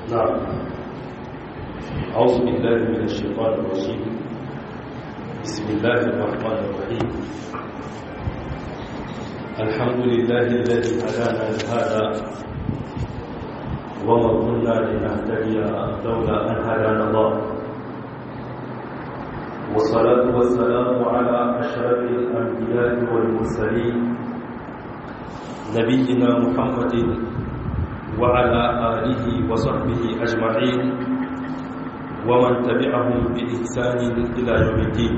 نعم أعوذ بالله من الشيطان الرجيم بسم الله الرحمن الرحيم الحمد لله الذي هدانا لهذا وما كنا لنهتدي لولا أن هدانا الله والصلاة والسلام على أشرف الأنبياء والمرسلين نبينا محمد وعلى آله وصحبه أجمعين ومن تبعهم بإحسان إلى يوم الدين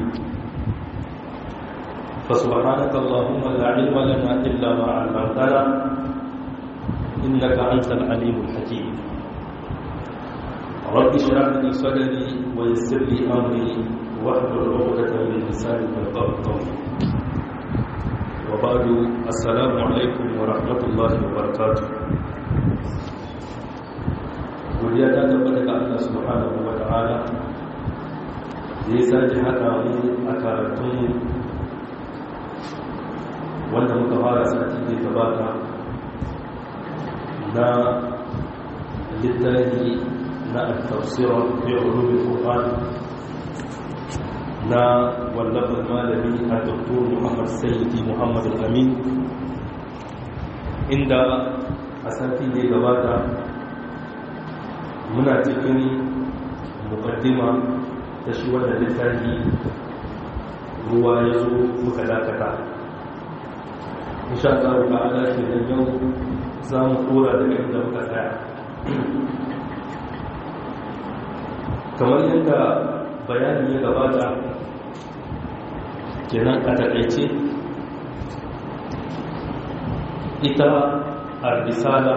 فسبحانك اللهم لا علم لنا إلا ما علمتنا إنك أنت العليم الحكيم رب اشرح لي صدري ويسر لي أمري واحلل عقدة من لساني يفقهوا قولي وبعد السلام عليكم ورحمة الله وبركاته godiya ta tabbata ga Allah subhanahu wa ta'ala da ya sake haɗa mu a karatun wanda muka fara sati da gabata na littafi na al-tafsirar bi ulumul qur'an na wallafin malami a doktor muhammad sayyidi muhammad al-amin inda a sati da gabata muna cikin mukaddima ta shi wannan littafi ruwa ya zo muka dakata insha Allah ta'ala shi da yau za mu kora daga inda muka tsaya kamar yadda bayani ya gabata kenan a takaice ita al-risala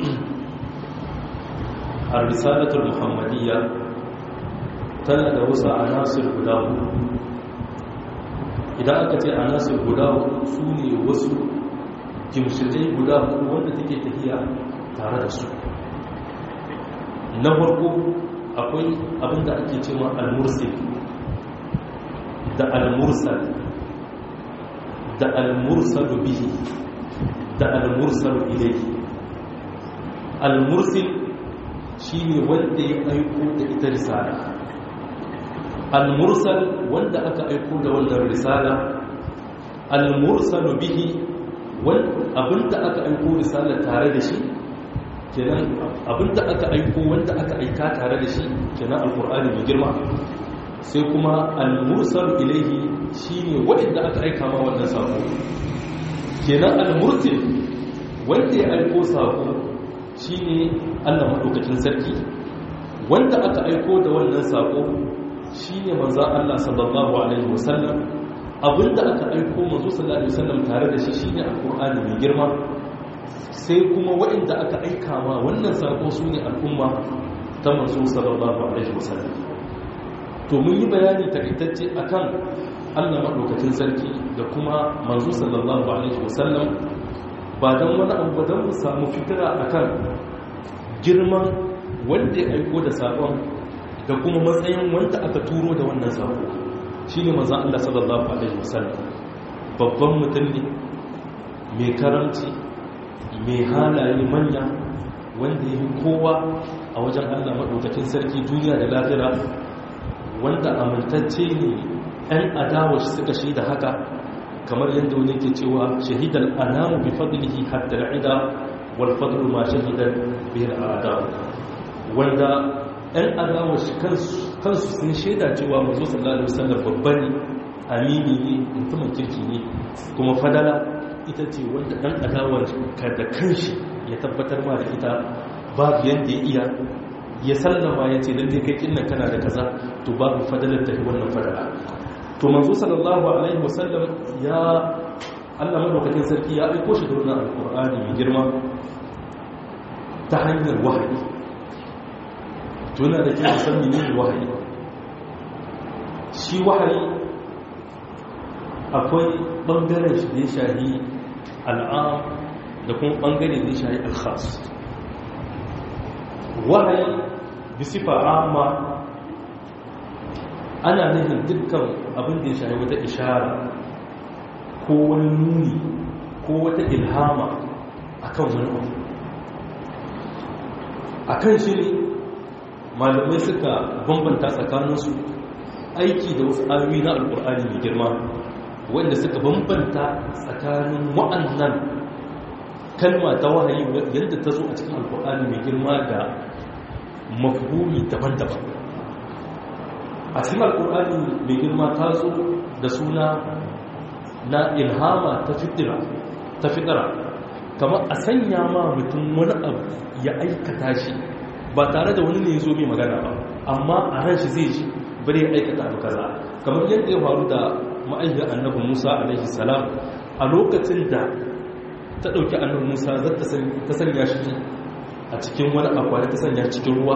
al-risalatul muhammadiyya tana da wasu anasir guda idan aka ce anasir guda su ne wasu jimshidai guda wanda take tafiya tare da su na farko akwai abinda ake cewa al-mursil da al-mursal da al-mursalu bihi da al-mursalu ilayhi al-mursil shi ne wanda ya aiko da ita risala al-mursal wanda aka aiko da wannan risala al-mursalu bihi abinda aka aiko risala tare da shi kenan abinda aka aiko wanda aka aika tare da shi kenan alqur'ani mai girma sai kuma al-mursal ilayhi shine wanda aka aika ma wannan sako kenan al-mursil wanda ya aiko sako shi ne allah maɗaukakin sarki wanda aka aiko da wannan saƙo shi ne manzan allah sallallahu alaihi wasallam abinda aka aiko manzo sallallahu alaihi wasallam tare da shi shi ne alƙur'ani mai girma sai kuma waɗanda aka aika ma wannan saƙo su ne al'umma ta manzo sallallahu alaihi wasallam to mun yi bayani takaitacce akan allah maɗaukakin sarki da kuma manzo sallallahu alaihi wasallam ba don wani abu don mu samu fitira a kan girman wanda ya aiko da saƙon da kuma matsayin wanda aka turo da wannan saƙo shi ne mazan Allah sallallahu Alaihi wasallam babban mutum ne mai karamci mai halaye manya wanda ya yi kowa a wajen Allah maɗaukacin sarki duniya da lafira wanda amintacce ne 'yan adawa suka shi da haka kamar yadda wani ke cewa shahidar anamu bi fadlihi hatta al'ida wal fadlu ma shahidan bihi al'ada wanda ɗan adawa shi kansu sun shaida cewa manzo sallallahu alaihi wasallam babba ne amini ne mutumin kirki ne kuma fadala ita ce wanda ɗan adawa ka da kanshi ya tabbatar ma da ita babu yadda ya iya ya sallama ya ce lalle kai kinnan kana da kaza to babu fadalar tafi wannan fadala to manzo sallallahu alaihi wasallam ya Allah madaukakin sarki ya aiko shi da wannan alqur'ani mai girma ta hanyar wahayi to yana da kyau san menene wahayi shi wahayi akwai bangaren shi da ya shahi al'am da kuma bangare da ya shahi al-khas wahayi bisifa amma ana nufin dukkan abin da ya shahi wata ishara ko wani nuni ko wata ilhama akan wani abu akan shi ne malamai suka bambanta tsakaninsu aiki da wasu ayoyi na alkur'ani mai girma wanda suka bambanta tsakanin wa'annan kalma ta wahayi yadda ta zo a cikin alkur'ani mai girma da mafhumi daban-daban a cikin alkur'ani mai girma ta zo da suna na ilhama ta fitira ta fitira kamar a sanya ma mutum wani abu ya aikata shi ba tare da wani ne ya zo mai magana ba amma a ran shi zai ji bari ya aikata abu kaza kamar yadda ya faru da ma'aikiyar annabi musa alaihi salam a lokacin da ta ɗauki annabi musa ta sanya shi a cikin wani akwai ta sanya cikin ruwa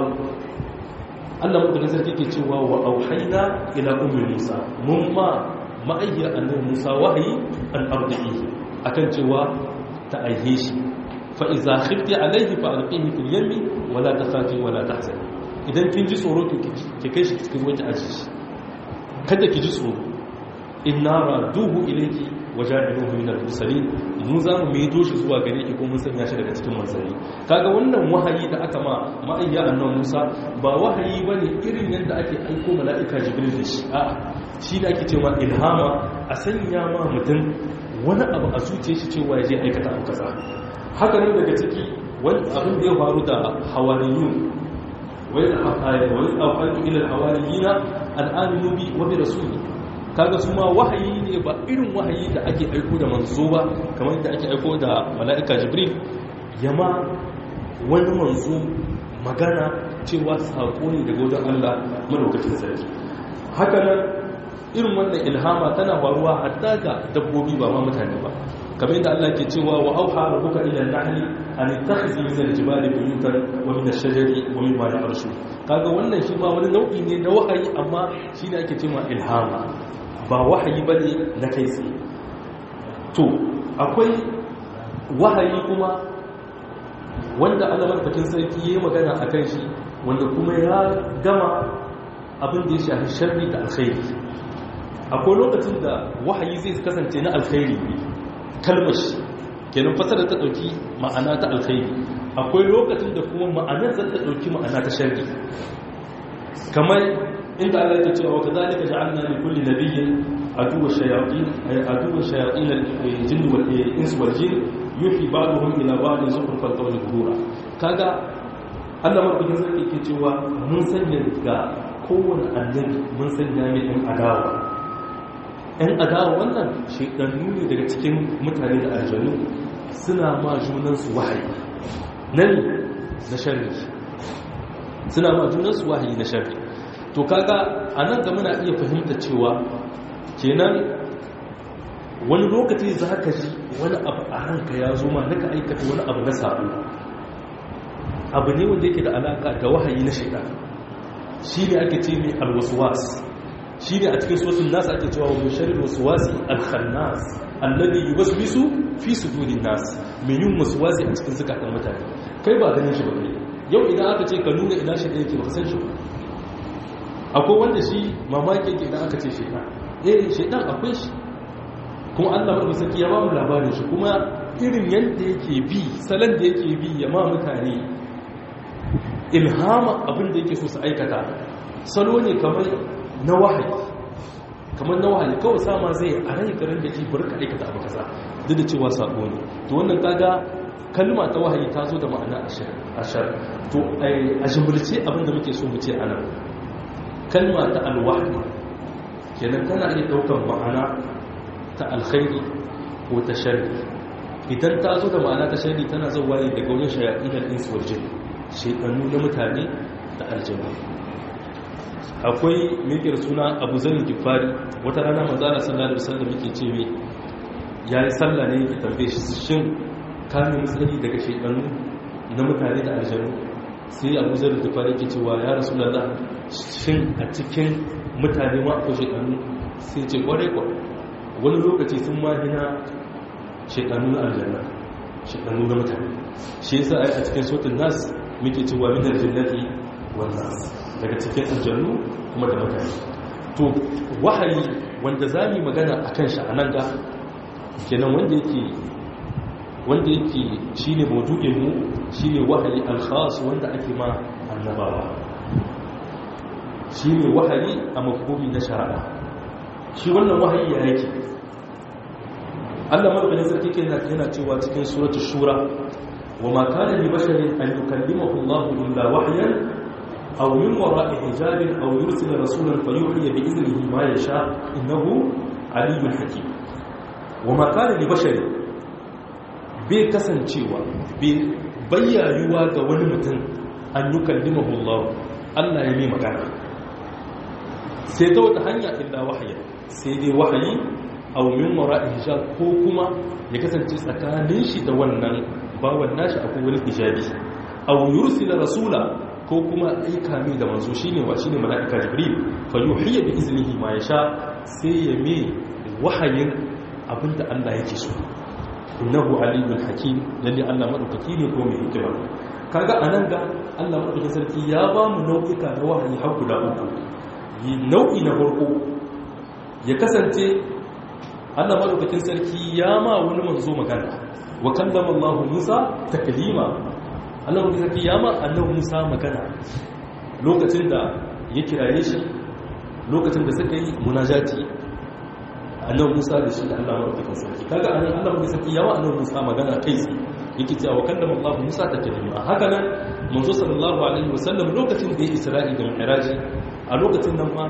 allah mutunin sarki ke cewa wa auhaina ila umar musa mun ma ma'aikiyar annabi musa wahayi an arzihi akan cewa ta aihe shi fa'iza khifti alaihi fa alƙihi fil yammi wala ta khafi wala ta hasani idan kin ji tsoro ki kai shi cikin wajen aji shi kada ki ji tsoro inna raduhu ilayki waja'iluhu min al-mursalin mu za mu maido shi zuwa gare ki ko mun sanya shi daga cikin manzanni kaga wannan wahayi da aka ma ma'ayya annabi Musa ba wahayi bane irin yadda ake aiko mala'ika Jibril da shi a'a shi da ake cewa ilhama a sanya ma mutum wani abu a zuciya shi cewa ya je aikata abu kaza haka ne daga ciki wani abin da ya faru da hawariyun wai da wani aukantu ilal hawariyina al'aminu bi wa bi rasuli kaga su ma wahayi ne ba irin wahayi da ake aiko da manzo ba kamar yadda ake aiko da mala'ika jibril yama wani manzo magana cewa sako ne daga wajen Allah madaukakin sarki haka nan irin wannan ilhama tana faruwa hatta ga dabbobi ba ma mutane ba kamar yadda Allah ke cewa wa auha rabbuka ila an-nahli an takhzi min al-jibali buyutan wa min ash-shajari wa mimma ya'rshu kaga wannan shi ma wani nau'i ne na wahayi amma shi ne ake cewa ilhama ba wahayi bane na kai tsaye to akwai wahayi kuma wanda Allah madaukakin sarki yayi magana akan shi wanda kuma ya gama abin da ya shafi sharri da alkhairi akwai lokacin da wahayi zai kasance na alkhairi kalmar shi kenan fasara ta dauki ma'ana ta alkhairi akwai lokacin da kuma ma'anar zai ta dauki ma'ana ta sharri kamar inda Allah ya ce wa kadhalika ja'alna li kulli nabiyyin aduwwa shayatin aduwwa shayatin al-jinn wal ins wal jinn yuhi ba'dhum ila ba'din zukhrufal qawli ghurura kaga Allah madaukakin sarki ke cewa mun sanya ga kowane annabi mun sanya mai ɗan adawa ɗan adawa wannan shaidannu ne daga cikin mutane da aljanu suna ma junansu wahayi nan na sharri suna ma junansu wahayi na sharri to kaga a nan ga muna iya fahimta cewa kenan wani lokaci za ka ji wani abu a ranka ya zo ma naka aikata wani abu na sabo abu ne wanda yake da alaka da wahayi na shaidan shi ne ake ce mai alwaswas shi ne a cikin sosin nasa ake cewa wani sharir wasuwasi alkhannas alladhi yuwaswisu fi sudurin nas mai yin wasuwasi a cikin zukatan mutane kai ba ganin shi ba kai yau idan aka ce ka nuna ina shi da yake ba san shi ba akwai wanda shi mamaki yake idan aka ce shaitan eh shaitan akwai shi kuma Allah mai saki ya ba mu labarin shi kuma irin yadda yake bi salon da yake bi ya ma mutane ilhama abin da yake so su aikata salo ne kamar na wahayi kamar na wahayi kawai sama zai a rai garin da ke burka aikata abu kaza duk da cewa sabo ne to wannan kaga kalma ta wahayi ta zo da ma'ana ashar to a jimurce abin da muke so mu ce anan kalma ta alwahyi kenan tana iya daukar ma'ana ta alkhairi ko ta sharri idan ta zo da ma'ana ta sharri tana zuwa ne daga wajen shayatin al-ins wal jinn shekaru na mutane da aljanu akwai mikir suna abu zanin gifari wata rana manzana sallallahu alaihi wasallam yake ce mai ya yi sallah ne yake tambaye shi shin kamin tsari daga shekaru na mutane da aljanu sai abu zanin gifari yake cewa ya rasu lalla shin a cikin mutane ma akwai shekaru sai ce kwarai kwa wani lokaci sun mahina shekaru na aljanna shekaru na mutane shi yasa a cikin sautin nas muke cewa min aljannati wan nas daga cikin aljannu kuma da mutane to wahayi wanda zamu magana akan shi anan ga kenan wanda yake wanda yake shine maudu'in mu shine wahayi al-khas wanda ake ma annabawa shi ne wahayi a mafhumi na shari'a shi wannan wahayi ya yake Allah madaukakin sarki ke yana cewa cikin suratul shura wa ma kana li basharin an yukallimahu Allah illa wahyan aw min wara'i hijabin aw yursila rasulan fayuhi bi iznihi ma yasha innahu aliyyun hakim wa ma kana li basharin bai kasancewa bai bayyayuwa ga wani mutum an yukallimahu Allah Allah ya mai magana sai ta wata hanya illa wahaya sai dai wahayi aw min wara'i hijab ko kuma ya kasance tsakanin shi da wannan bawan nashi akwai wani hijabi aw yursila rasula ko kuma aika mai da manzo shine wa shine malaika jibril fa yuhiya bi iznihi ma yasha sai ya mai wahayin abinda Allah yake so innahu aliyyun hakim lalle Allah madaukaki ne ko mai hikima kaga anan ga Allah madaukakin sarki ya ba mu nau'ika na wahayi har guda uku nau'i na farko ya kasance Allah madaukakin sarki ya ma wani manzo magana wa kallama Allah Musa taklima Allah madaukakin sarki ya ma annabi Musa magana lokacin da ya kiraye shi lokacin da suka yi munajati annabi Musa da shi da Allah madaukakin sarki kaga anan Allah madaukakin sarki ya ma annabi Musa magana kai tsaye yake cewa wa kallama Allah Musa taklima haka nan manzo sallallahu alaihi wasallam lokacin da ya Isra'i da Mi'raji a lokacin nan ma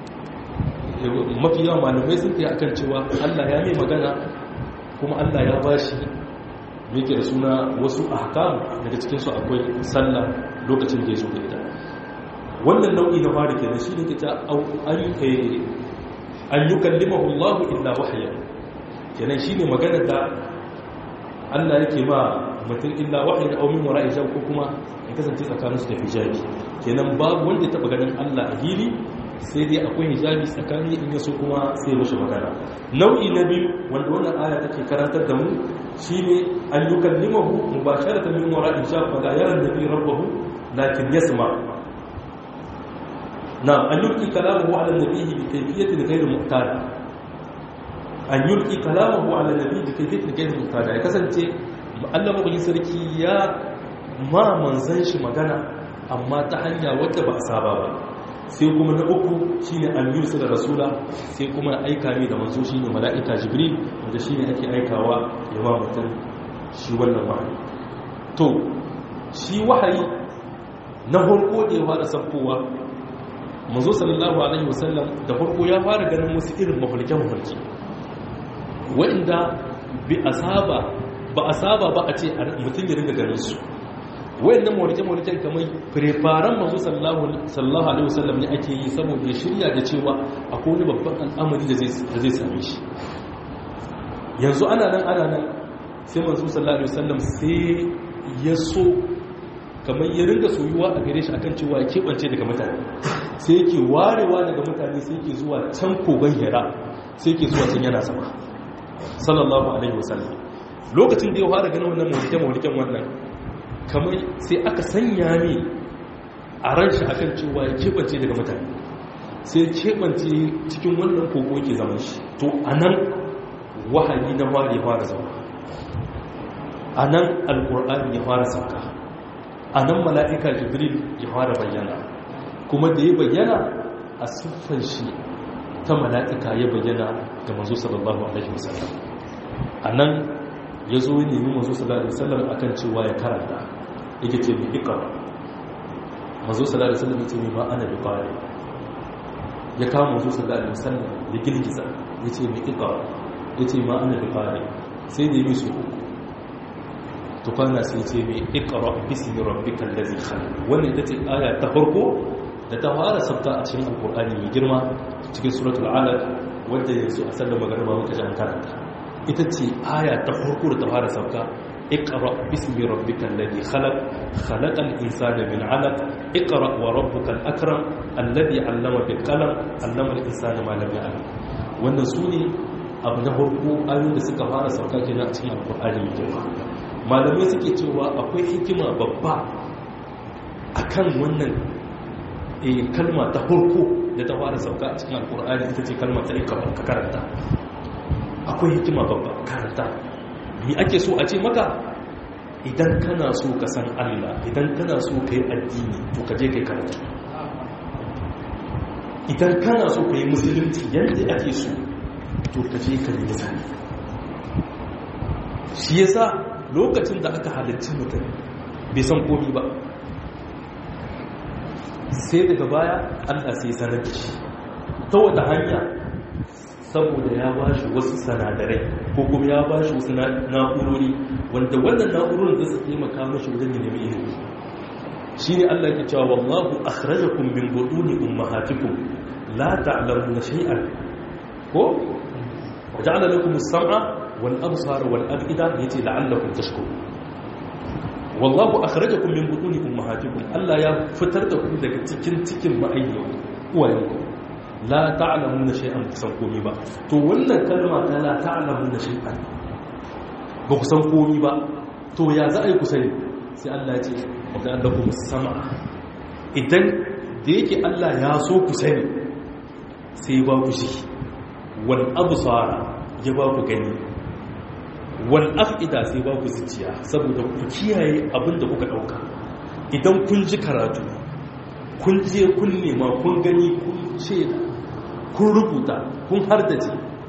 mafi yawan malamai sun fiye akan cewa Allah ya mai magana kuma Allah ya ba shi yake da suna wasu ahkam daga cikinsu akwai sallah lokacin da ya zo da ita wannan nau'i na fara kenan shi ne kita an yi kallimahu Allah illa wahaya kenan shi ne magana da Allah yake ma mutum illa wahaya au min wara'i ko kuma ya kasance tsakaninsu da hijabi kenan babu wanda ya taba ganin Allah a hili sai dai akwai hijabi tsakani in yaso kuma sai mashi magana nau'i na biyu wanda wannan aya take karantar da mu shine an yukallimahu mubasharatan min wara'i hijab fa la yara nabi rabbahu lakin yasma na an yulki kalamuhu ala nabiyhi bi kayfiyatin ghayr mu'tada an yulki kalamuhu ala nabiyhi bi kayfiyatin ghayr mu'tada ya kasance Allah mabukin sarki ya ma manzan shi magana amma ta hanya wadda ba a saba ba sai kuma na uku shine an yursa da rasula sai kuma aika ne da manzo shine mala'ika jibril wanda shine ake aikawa ya ba mutum shi wannan wahayi to shi wahayi na farko da ya fara sabkowa manzo sallallahu alaihi wasallam da farko ya fara ganin wasu irin mafalke mafalke wanda bi asaba ba asaba ba a ce mutum ya ringa ganin su wayannan mawalike-mawaliken kamar preparan masu sallallahu alaihi wasallam ne ake yi saboda ya shirya da cewa akwai wani babban al'amari da zai same shi yanzu ana nan ana nan sai masu sallallahu alaihi wasallam sai ya so kamar ya ringa soyuwa a gare shi akan cewa ya keɓance daga mutane sai yake warewa daga mutane sai yake zuwa can kogon yara sai yake zuwa can yana sama sallallahu alaihi wasallam lokacin da ya fara ganin wannan mawalike-mawaliken wannan kamar sai aka sanya ne a ran shi akan cewa ya keɓance daga mutane sai keɓance cikin wannan kogo ke zaman shi to a nan wahayi na fara ya fara zama a nan alƙur'ani ya fara sauka a nan mala'ika jibril ya fara bayyana kuma da ya bayyana a siffar shi ta mala'ika ya bayyana ga mazo sallallahu alaihi wasallam a nan ya zo ya nemi mazo sallallahu alaihi wasallam akan cewa ya karanta yake ce mai ikara mazo sallallahu alaihi wasallam ya ce mai ma ana bukari ya kawo mazo sallallahu alaihi wasallam ya girgiza ya ce mai ikara ya ce ma ana bukari sai da yi su uku tukwana sai ce mai ikara bismi rabbikal ladzi khalaq wannan ita ce aya ta farko da ta fara sabta a cikin alqur'ani mai girma cikin suratul alaq wanda yanzu a sallar magariba muka ji an karanta ita ce aya ta farko da ta fara sabta اقرأ باسم ربك الذي خلق خلق الإنسان من علق اقرأ وربك الأكرم الذي علم بالقلم علم الإنسان ما لم يعلم wannan su ne abu na farko ayoyin da suka fara sauka kenan a cikin alkur'ani mai girma malamai suke cewa akwai hikima babba akan wannan kalma ta farko da ta fara sauka a cikin alkur'ani ita ce kalma ta ikra ka karanta akwai hikima babba karanta mi ake so a ce maka idan kana so ka san Allah idan kana so ka yi addini to ka je ka yi karatu idan kana so ka yi musulunci yadda ake so to ka je ka nemi sani shi yasa lokacin da aka halarci mutum bai san komi ba sai daga baya allah sai sanar da shi ta wata hanya saboda ya ba shi wasu sanadarai ko kuma ya ba shi wasu na'urori wanda wannan na'urorin za su taimaka mashi wajen nemi ilimi shi ne allah ke cewa wallahu akhrajakum min buduni ummahatikum la ta'lamuna shay'an ko waja'ala lakum as-sam'a wal absara wal af'ida yace la'allakum tashkurun wallahu akhrajakum min buduni ummahatikum Allah ya fitar da ku daga cikin cikin ma'ayyan uwayenku la ta'lamuna shay'an kusan komi ba to wannan kalma ta la ta'lamuna shay'an ba ku san komi ba to ya za a yi ku sani sai Allah ya ce da allakum sam'a idan da yake Allah ya so ku sani sai ba ku shi wal absara ya ba ku gani wal afida sai ba ku zuciya saboda ku kiyaye abin da kuka dauka idan kun ji karatu kun je kun nema kun gani kun ce kun rubuta kun hardace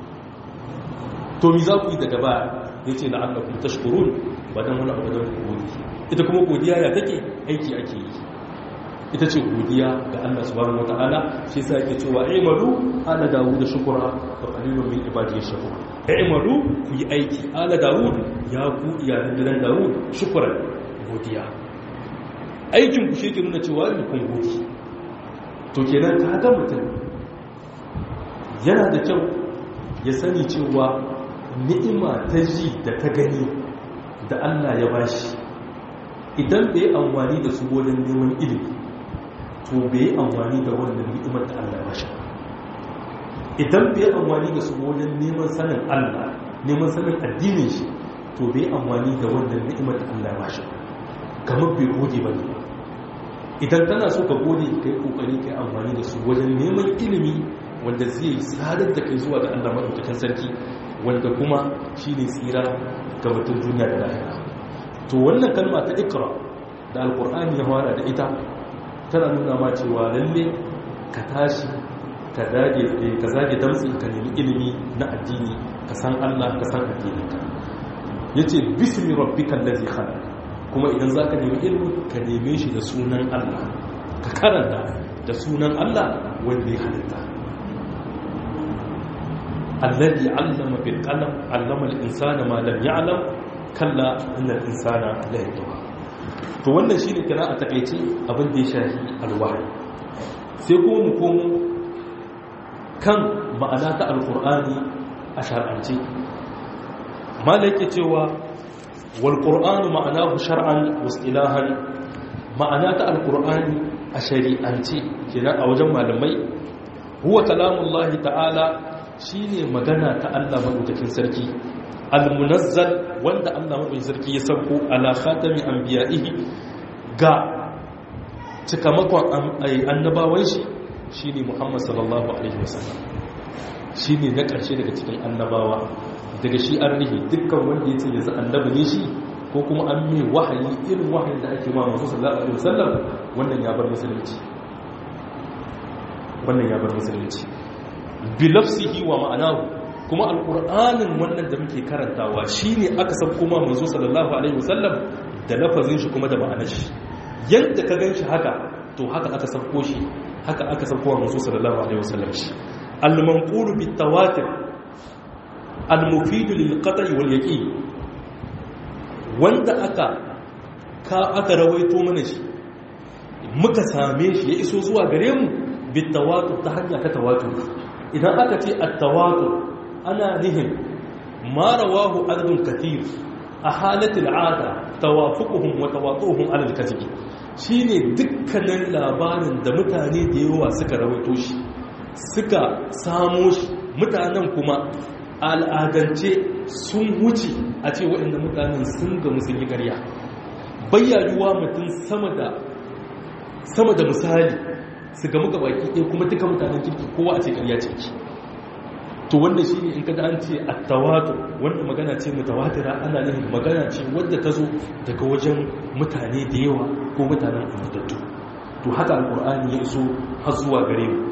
to mi za ku yi daga baya ya ce la'allakum tashkurun ba dan wani abu da ku gode ita kuma godiya ya take aiki ake yi ita ce godiya ga Allah subhanahu wataala shi yasa yake cewa aymalu ala dawud shukura wa qalilun min ibadiy shakur aymalu ku yi aiki ala dawud ya ku iyalan gidan dawud shukran godiya aikin ku shi ke nuna cewa ni kun gode to kenan ka ga mutum yana da kyau ya sani cewa ni'ima ta ji da ta gani da Allah ya bashi idan bai amfani da su wajen neman ilimi to bai amfani da wannan ni'imar da Allah ya bashi idan bai amfani da su wajen neman sanin Allah neman sanin addinin shi to bai amfani da wannan ni'imar da Allah ya bashi kamar bai gode ba ne idan kana so ka gode kai kokari kai amfani da su wajen neman ilimi wanda zai sadar da kai zuwa ga Allah madaukakin sarki wanda kuma shine tsira ga mutum duniya da lahira to wannan kalma ta ikra da alqur'ani ya fara da ita tana nuna ma cewa lalle ka tashi ka dage ka zage damtsi ka nemi ilimi na addini ka san Allah ka san addininka yace bismi rabbikal ladzi khalaq kuma idan zaka nemi ilimi ka neme shi da sunan Allah ka karanta da sunan Allah wanda ya halitta alladhi 'allama bil qalam 'allama al insana ma lam ya'lam kalla innal insana la yatgha to wannan shine kira a takeice abin da ya shafi alwahyi sai kuma mu komo kan ma'ana ta alqur'ani a shar'ance malaka cewa wal qur'anu ma'anahu shar'an wa istilahan ma'ana ta alqur'ani a shari'ance kenan a wajen malamai huwa kalamullahi ta'ala shine magana ta Allah madaukakin sarki al-munazzal wanda Allah madaukakin sarki ya sauko ala khatami anbiya'ihi ga cikamakon annabawan shi shine Muhammad sallallahu alaihi wasallam shine na ƙarshe daga cikin annabawa daga shi an rihi dukkan wanda ya ce yanzu annabi ne shi ko kuma an mai wahayi irin wahayin da ake ma masu sallallahu alaihi wasallam wannan ya bar musulunci wannan ya bar musulunci bilafsihi wa ma'anahu kuma alqur'anin wannan da muke karantawa shine aka san kuma manzo sallallahu alaihi wasallam da lafazin shi kuma da ma'anar shi yadda ka ganshi haka to haka aka sauko shi haka aka sauko wa manzo sallallahu alaihi wasallam shi al-manqulu bit-tawatir al-mufid lil-qat'i wal-yaqin wanda aka ka aka rawaito mana shi muka same shi ya iso zuwa gare mu bit-tawatur ta hanya ta tawatur idan aka ce at-tawatur ana nihin ma rawahu adadun kathir a halatul ada tawafuquhum wa tawatuhum ala al-kadhib shine dukkanin labarin da mutane da yawa suka rawaito shi suka samo shi mutanen kuma al'adance sun wuce a ce waɗanda mutanen sun ga musun yi ƙarya bayyayuwa mutum sama da sama da misali su gamu ga baki ɗaya kuma duka mutanen kirki kowa a ce ƙarya ce to wanda shi ne in kada an ce attawatur wanda magana ce mutawatira ana nufin magana ce wadda ta zo daga wajen mutane da yawa ko mutanen amintattu to haka alkur'ani ya iso har zuwa gare mu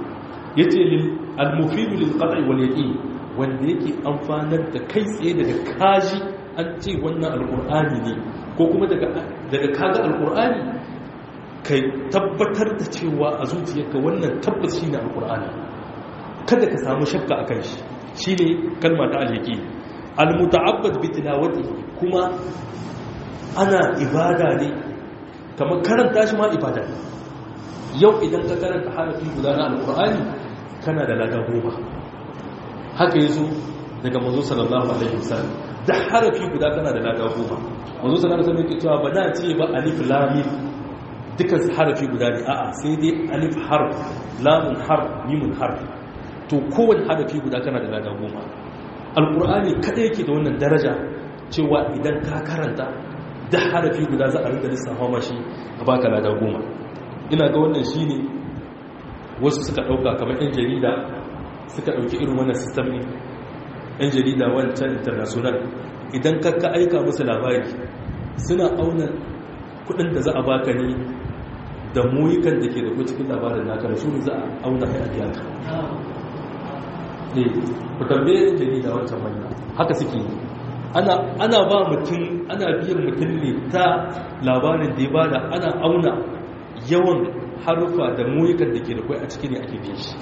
yace lil al-mufidu lil qat'i wal yaqin wanda yake amfanar da kai tsaye daga kaji an ce wannan alqur'ani ne ko kuma daga daga kaga alqur'ani kai tabbatar da cewa a zuciyarka wannan tabbas shine alqur'ani kada ka samu shakka akan shi shine kalma ta al-yaqin al-muta'abbad bi tilawatihi kuma ana ibada ne kamar karanta shi ma ibada ne yau idan ka karanta harafi guda na alkur'ani kana da lada goma haka ya zo daga mazo sallallahu alaihi wasallam da harafi guda kana da lada goma mazo sallallahu alaihi wasallam yake cewa ba na ce ba alif lamim dukkan harafi guda ne a'a sai dai alif harf lamun harf mimun harf to kowane harafi guda kana da lada goma alkur'ani kada yake da wannan daraja cewa idan ka karanta da harafi guda za a rinka lissafa mashi a baka lada goma ina ga wannan shi ne wasu suka ɗauka kamar 'yan jarida suka ɗauki irin wannan sistem ne 'yan jarida wancan international idan ka aika musu labari suna auna kudin da za a baka ne da muyukan da ke da ku cikin labarin naka da su ne za a auna kai a biya ka ne ku tambaye 'yan jarida wancan manya haka suke yi ana ba mutum ana biyan mutum ne ta labarin da ya bada ana auna yawan harufa da muyukan da ke da kwai a ciki ne ake biyan shi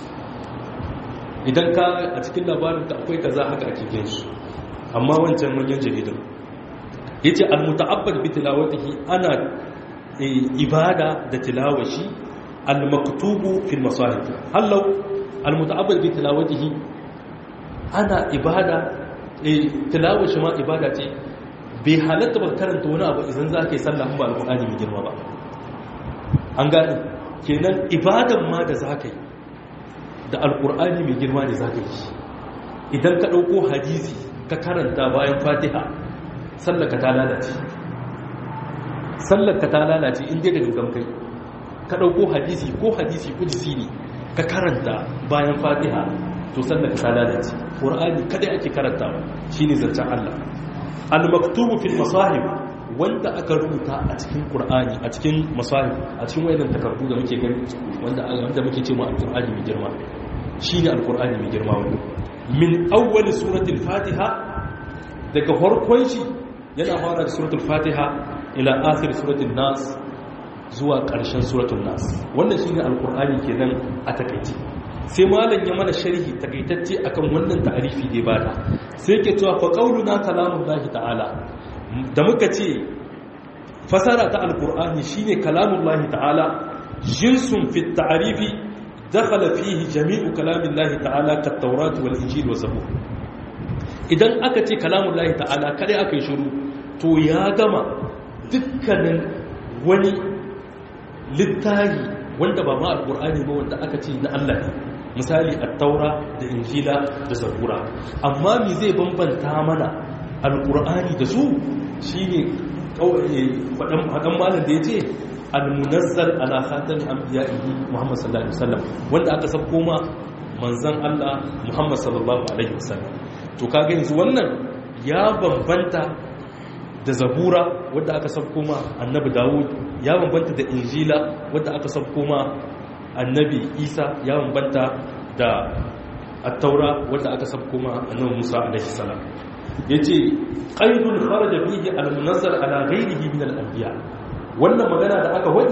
idan ka a cikin labarin da akwai kaza haka ake biyan shi amma wancan manyan jaridan ya ce almuta'abbar bi tilawatihi ana ibada da tilawashi almaktubu fil masahib hallau almuta'abbar bi tilawatihi ana ibada tilawashi ma ibada ce bai halatta ba karanta wani abu idan za ka yi sallah ba alƙur'ani mai girma ba an gane kenan ibadan ma da za ka yi da alkur'ani mai girma ne za ka yi idan ka ɗauko hadisi ka karanta bayan fatiha sallaka ta lalace sallaka ta lalace inda da gangan kai ka ɗauko hadisi ko hadisi kudisi ne ka karanta bayan fatiha to sallaka ta lalace ƙur'ani kadai ake karantawa shine zancen allah al-maktubu fil masahib wanda aka rubuta a cikin Qur'ani a cikin masahib a cikin wayannan takardu da muke gani wanda wanda muke cewa al-Qur'ani mai girma shine al-Qur'ani mai girma wannan min awwal suratul Fatiha daga farkon shi yana fara da suratul Fatiha ila akhir suratul Nas zuwa ƙarshen suratul Nas wannan shine al-Qur'ani kenan a takeice sai malam ya mana sharhi takaitacce akan wannan ta'arifi da ya bada sai yake cewa fa qauluna kalamullahi ta'ala da muka ce fasara ta alkur'ani shine kalamullahi ta'ala jinsun fi ta'arifi dakhala fihi jami'u kalamillahi ta'ala kat tawrat wal injil wa zabur idan aka ce kalamullahi ta'ala kada aka yi shiru to ya gama dukkanin wani littahi wanda ba ma alkur'ani ba wanda aka ce na Allah ne misali at-taura da injila da zabura amma me zai bambanta mana alkur'ani da su shi ne faɗan malar da ya ce almunazzal ala khatan anbiya'ihi Muhammad sallallahu alaihi wasallam wanda aka sako ma manzon Allah Muhammad sallallahu alaihi wasallam to kaga yanzu wannan ya bambanta da zabura wanda aka sako ma annabi Dawud ya bambanta da injila wanda aka sako ma annabi Isa ya bambanta da at-taura wanda aka sako ma annabi Musa alaihi salam yace qaidun kharaja bihi al-munazzal ala ghayrihi min al-anbiya wannan magana da aka wadi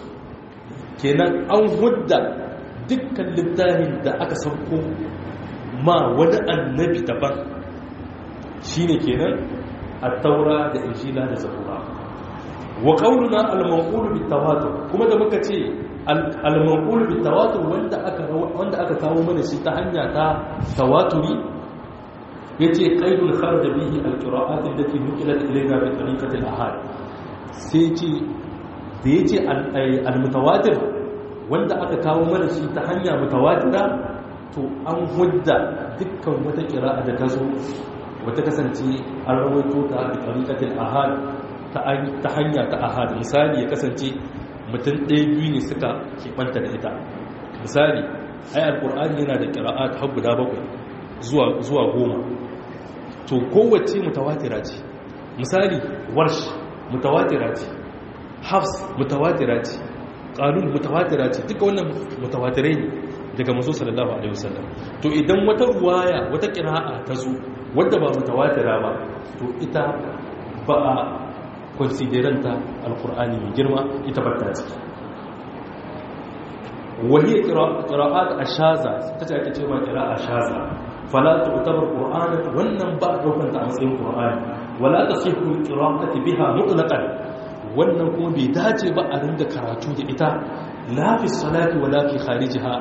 kenan an hudda dukkan littafin da aka sauko ma wani annabi daban shine kenan at-taura da injila da zabura wa qawluna al-manqul bit-tawatur kuma da muka ce al-manqul bit-tawatur wanda aka wanda aka kawo mana shi ta hanya ta tawaturi yace qaidul kharaj bihi al-qira'at allati nuqilat ilayna bi tariqati al-ahad sai ce da yace al-mutawatir wanda aka kawo mana shi ta hanya mutawatira to an hudda dukkan wata qira'a da ta zo wata kasance an rawaito ta bi tariqati al-ahad ta hanya ta ahad misali ya kasance mutum ɗaya biyu ne suka keɓanta da ita misali ai al-qur'ani yana da qira'at har guda bakwai zuwa zuwa goma to kowace mutawatira ce misali warsh mutawatira ce hafs mutawatira ce qalun mutawatira ce duka wannan mutawatirai ne daga manzo sallallahu alaihi wasallam to idan wata ruwaya wata qira'a ta zo wanda ba mutawatira ba to ita ba a consideranta alqur'ani mai girma ita ba ta ciki wahiyar qira'at ashaza tace ake cewa qira'a shaza fala tu'tabar qur'ana wannan ba daukan ta a matsayin qur'ani wala tasihu qira'ati biha mutlaqan wannan kuma bai dace ba a rinda karatu da ita la fi salati wala fi kharijiha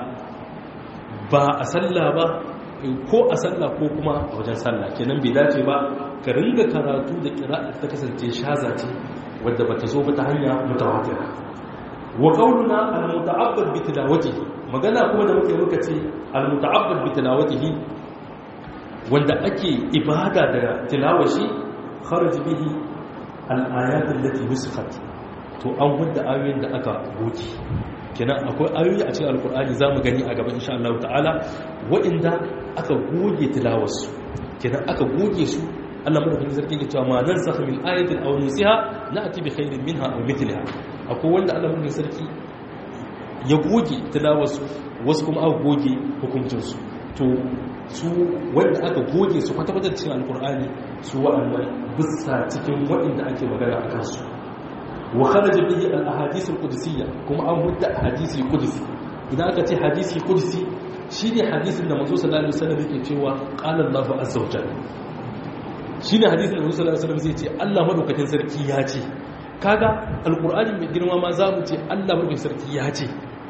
ba a sallah ba ko a sallah ko kuma a wajen sallah kenan bai dace ba ka ringa karatu da qira'a ta kasance shaza ce wadda bata zo ba ta hanya mutawatira wa qawluna al-muta'abbad bi tilawatihi magana kuma da muke muka ce al-muta'abbad bi tilawatihi wanda ake ibada da tilawashi kharaj bihi al-ayat allati nusikhat to an wanda ayoyin da aka goge kenan akwai ayoyi a cikin alkur'ani zamu gani a gaban insha Allah ta'ala waɗanda aka goge tilawarsu kenan aka goge su Allah madaukakin sarki ke cewa ma nan sakha min ayatin aw nusiha na'ti bi khairin minha aw mithliha akwai wanda Allah madaukakin sarki ya goge tilawarsu wasu kuma aka goge hukuncin su to su wanda aka goge su kwata-kwata cikin alkur'ani su wa'annan bisa cikin waɗanda ake magana a kansu wa kharaja bihi al-ahadith al-qudsiyya kuma an hudda hadisi qudsi idan aka ce hadisi qudsi shine hadisin da manzo sallallahu alaihi wasallam yake cewa qala Allahu azza wa jalla shine hadisin da manzo sallallahu alaihi wasallam zai ce Allah madaukakin sarki ya ce kaga alqur'ani mai girma ma za mu ce Allah madaukakin sarki ya ce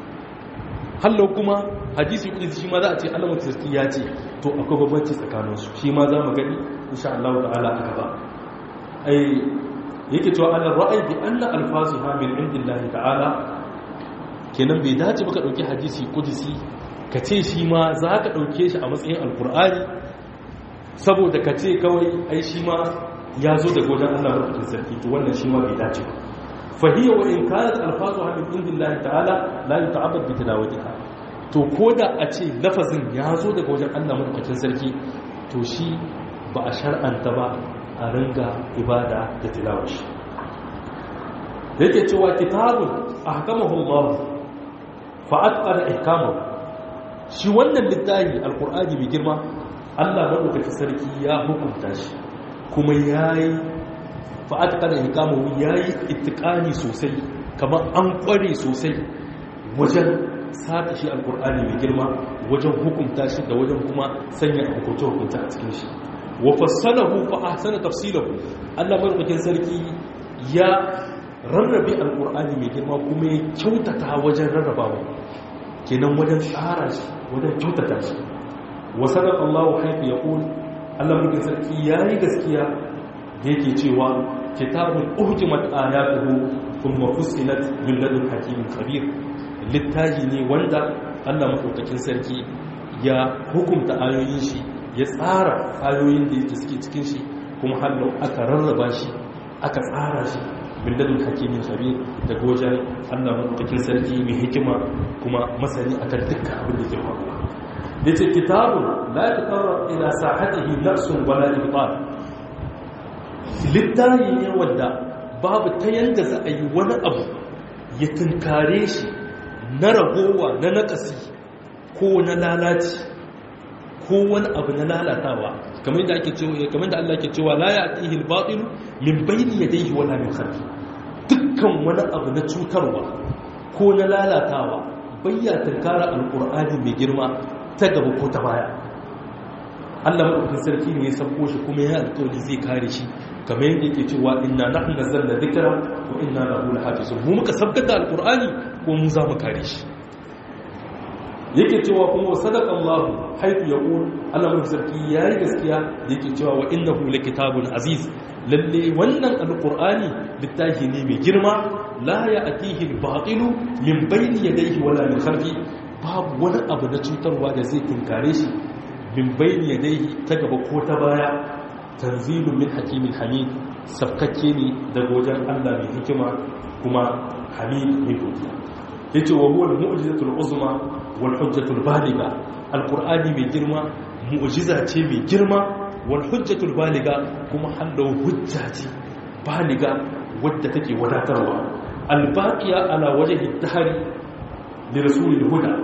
hallo kuma hadisi qudsi shi ma za a ce Allah madaukakin sarki ya ce to akwai bambanci tsakaninsu shi ma za mu gani insha Allah ta'ala a gaba ai yake cewa ana ra'ayi bi anna alfazuha min indillahi ta'ala kenan bai dace baka dauki hadisi qudsi ka ce shi ma za ka dauke shi a matsayin alqur'ani saboda ka ce kawai ai shi ma ya zo daga wajen Allah madaukakin sarki to wannan shi ma bai dace ba fa hiya wa in kanat alfazuha min indillahi ta'ala la yuta'abbad bi tilawatiha to koda a ce lafazin ya zo daga wajen Allah madaukakin sarki to shi ba a shar'anta ba a ringa ibada da tilawashi da yake cewa kitabun ahkamahu Allah fa atqara ihkamahu shi wannan littafi alqur'ani mai girma Allah madaukakin sarki ya hukunta shi kuma yayi fa atqara ihkamahu yayi ittiqani sosai kamar an kware sosai wajen sata shi alqur'ani mai girma wajen hukunta shi da wajen kuma sanya hukunta hukunta a cikin shi wa fassalahu fa ahsana tafsilahu Allah madaukakin sarki ya rarrabe alqur'ani mai girma kuma ya kyautata wajen rarrabawa kenan wajen tsara shi wajen kyautata shi wa sadaqa Allah haythu yaqul Allah madaukakin sarki yayi gaskiya da yake cewa kitabun uhkimat ayatuhu thumma fussilat min ladun hakimin khabir littafi ne wanda Allah madaukakin sarki ya hukunta ayoyin shi ya tsara ayoyin da yake suke cikin shi kuma hallo aka rarraba shi aka tsara shi bindadin hakimin khabir da gojan Allah madaukakin sarki mai hikima kuma masani akan dukkan abin da ke faruwa yace kitabun la yatatarra ila sahatihi nafsun wala ibtal littafi ne wanda babu ta yanda za a yi wani abu ya tunkare shi na ragowa na nakasi ko na lalaci ko wani abu na lalatawa kamar da ake cewa kamar da Allah ke cewa la ya'tihi al-batil min bayni yadayhi wala min khalfi dukkan wani abu na cutarwa ko na lalatawa bayya tunkara alqur'ani mai girma ta gaba ko ta baya Allah madaukakin sarki ne ya sako shi kuma ya alƙawari zai kare shi kamar yadda yake cewa inna nahnu nazzalna dhikra wa inna lahu lahafizun mu muka sabkata alqur'ani ko mu za mu kare shi yake cewa kuma sadaka Allah haifu ya ƙun Allah mai sarki ya yi gaskiya da yake cewa wa inna hula kitabun aziz lalle wannan alƙur'ani littafi ne mai girma la ya atihi baƙilu min bayni yadayhi wala min khalfi babu wani abu na cutarwa da zai tunkare shi min bayni yadayhi ta gaba ko ta baya tanzilun min hakimin hamid sabkakke ne daga wajen Allah mai hikima kuma hamid mai godiya yace wa huwa al-mu'jizatul uzma wal hujjatul baliga alqur'ani mai girma mu'jiza ce mai girma wal hujjatul baliga kuma hallo hujja ce baliga wadda take wadatarwa albaqiya ala wajhi tahari li rasulil huda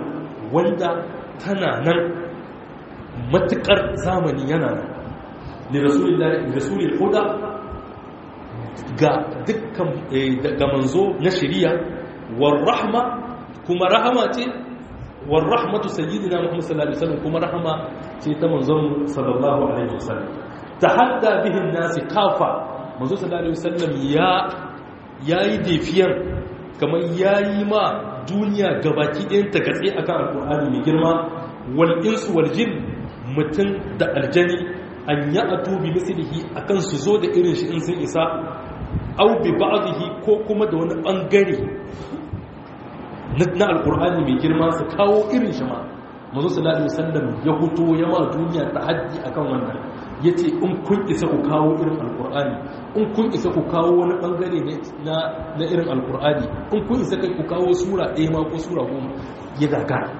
wanda tana nan matukar zamani yana nan li rasulil huda ga dukkan ga manzo na shari'a war rahma kuma rahama ce war rahmatu sayyidina muhammad sallallahu alaihi wasallam kuma rahama ce ta manzon sallallahu alaihi wasallam tahadda bihin nasi kafa manzo sallallahu alaihi wasallam ya yayi defiyar kamar yayi ma duniya gabaki ɗayan ta gatse akan alqur'ani mai girma wal insu wal jin mutun da aljani an ya'tu bi mislihi akan su zo da irin shi in sun isa au bi ba'dihi ko kuma da wani bangare na alqur'ani mai girma su kawo irin shi ma manzo sallallahu alaihi wasallam ya huto ya ma duniya tahaddi akan wannan yace in kun isa ku kawo irin alqur'ani in kun isa ku kawo wani bangare na na irin alqur'ani in kun isa kai ku kawo sura ɗaya ma ko sura goma ya gagara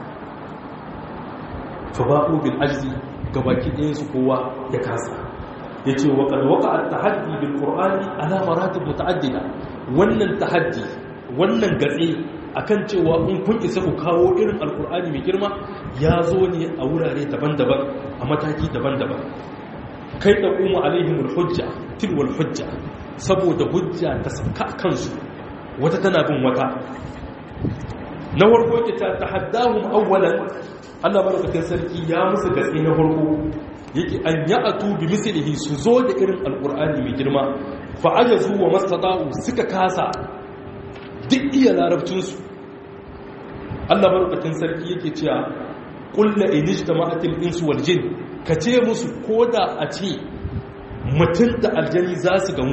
fa ba'u bil ajzi gabaki ɗayan su kowa ya kasa yace wa qad waqa'a at-tahaddi bil qur'ani ala maratib muta'addida wannan tahaddi wannan gatse akan cewa in kun isa ku kawo irin alkur'ani mai girma ya zo ne a wurare daban-daban a mataki daban-daban kai da kuma alaihimul hujja tilwal hujja saboda hujja ta saka kansu wata tana bin wata na farko ke ta tahaddahum awwalan Allah barakatin sarki ya musu gatsi na farko yake an ya'atu bi mislihi su zo da irin alkur'ani mai girma fa ajazu wa mastata'u suka kasa duk iya larabcinsu Allah barkatun sarki yake cewa kulla inijtama'atil insu wal jin ka ce musu koda a ce mutum da aljani za su gamu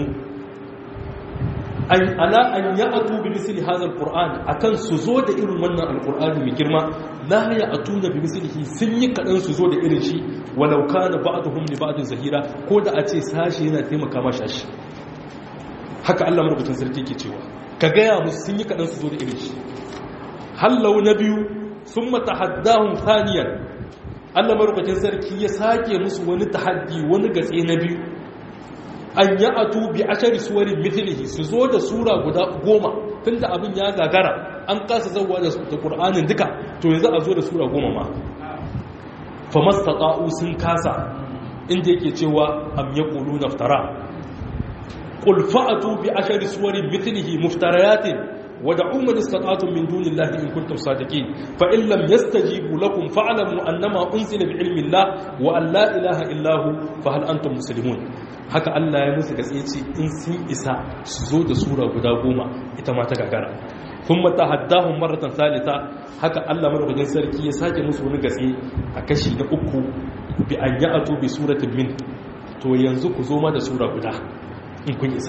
an ala an ya'atu bi misli hadha alquran akan su zo da irin wannan alqur'ani mai girma la ya'tuna bi mislihi sun yi kadan su zo da irin shi walau kana ba'dhum li ba'd zahira koda a ce sashi yana taimaka ma shashi haka Allah barkatun sarki yake cewa ka gaya musu sun yi kaɗan su zo da irin shi hallau na biyu sun mata haddahun faniyar allah marukacin sarki ya sake musu wani tahaddi wani gatse na biyu an yi atu bi ashari suwarin mithilihi su zo da sura guda goma tun da abin ya gagara an kasa zauwa da ƙur'anin duka to yanzu a zo da sura goma ma famasta sun kasa inda yake cewa am ya ƙulu naftara قل فأتوا بعشر سور مثله مفتريات ودعوا من استطعتم من دون الله إن كنتم صادقين فإن لم يستجيبوا لكم فاعلموا أنما أنزل بعلم الله وأن لا إله إلا هو فهل أنتم مسلمون haka Allah ya musu gaske in sun isa su zo da sura guda goma ita ma ta gagara kun mata haddahun maratan salita haka Allah madaukakin sarki ya sake musu wani gaske a kashi na uku bi an yi ato bi suratin min to yanzu ku zo ma da sura guda in kun isa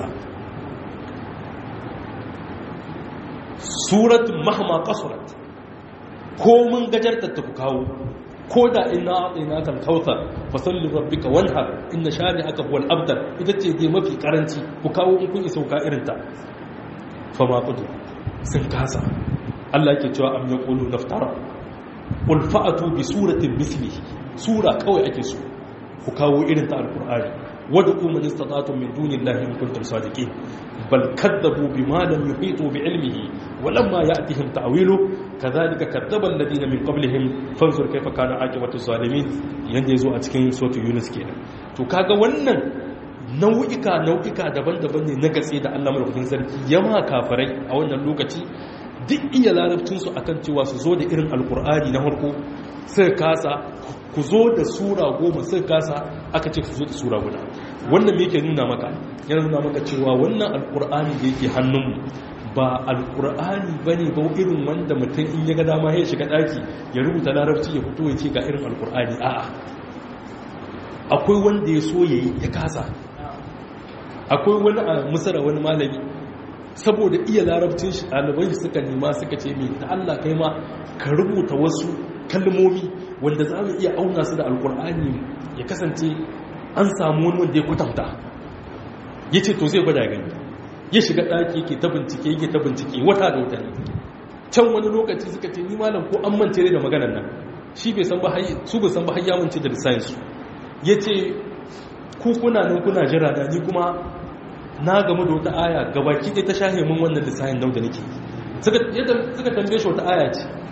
suratun mahama kasurat ko mun gajarta ta ku kawo ko da ina atsina kan kauta fasallin rabbika wanhar inna shani aka huwal abdar ita ce dai mafi karanci ku kawo in kun isa ka irinta fama kudu sun kasa Allah ke cewa am yaqulu naftara qul fa'atu bi suratin mislihi sura kawai ake so ku kawo irin ta alqur'ani wad'u man istata'tum min dunillahi in kuntum sadiqin bal kadzabu bima lam yuhitu bi ilmihi wa lamma ya'tihim ta'wilu kadhalika kadzdzaba alladhina min qablihim fanzur kayfa kana aqibatu zalimin yanda yazo a cikin suratul yunus kenan to kaga wannan nau'ika nau'ika daban-daban ne na gatse da Allah madaukakin sarki ya ma kafirai a wannan lokaci duk iya larabcinsu akan cewa su zo da irin alkur'ani na harko sai kasa ku zo da sura goma sai kasa aka ce ku zo da sura guda wannan me yake nuna maka yana nuna maka cewa wannan alkur'ani da yake hannunmu ba alkur'ani ba ne ba irin wanda mutum in ya ga dama ya shiga daki ya rubuta larabci ya fito ya ce ga irin alkur'ani a'a akwai wanda ya so ya yi ya kasa akwai wani a musara wani malami saboda iya larabcin shi ɗalibai suka nema suka ce mai da Allah kai ma ka rubuta wasu kalmomi wanda za mu iya auna su da alkur'ani ya kasance an samu wani wanda ya kwatanta ya ce to zai gwada gani ya shiga ɗaki yake ta bincike yake ta bincike wata da wata ne can wani lokaci suka ce ni malam ko an mance da maganar nan shi bai san ba su bai san ba har ya mance da lissafinsu ya ce ku kuna nan kuna jira da ni kuma na gamu da wata aya gabaki ɗaya ta shahe mun wannan lissafin nau da nake suka tambaye shi wata aya ce